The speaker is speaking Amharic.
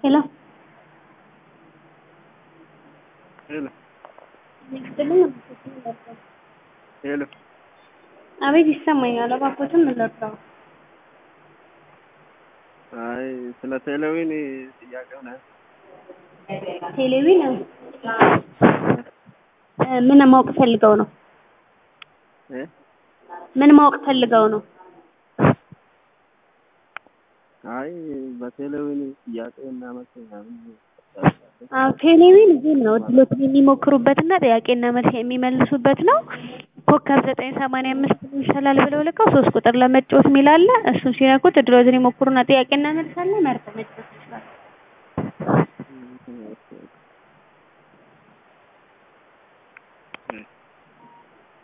ሄሎ ሄሎ ይስጥልኝ። ሄሎ አቤት ይሰማኛል። እባክዎትን ምን ልርዳው? አይ ስለ ቴሌዊን ጥያቄው ነው። ቴሌቪዥን እ ምን ማወቅ ፈልገው ነው? እ ምን ማወቅ ፈልገው ነው? አይ በቴሌዊን ጥያቄ እና መልስ ምናምን አዎ ቴሌቪዥን ጌም ነው። እድሎትን የሚሞክሩበትና ጥያቄና መልስ የሚመልሱበት ነው። ኮከብ ዘጠኝ ሰማንያ አምስት ይሻላል ብለው ልከው ሶስት ቁጥር ለመጫወት የሚል አለ። እሱን ሲነኩት እድሎትን ይሞክሩና ጥያቄና መልስ አለ። መርጠው መጫወት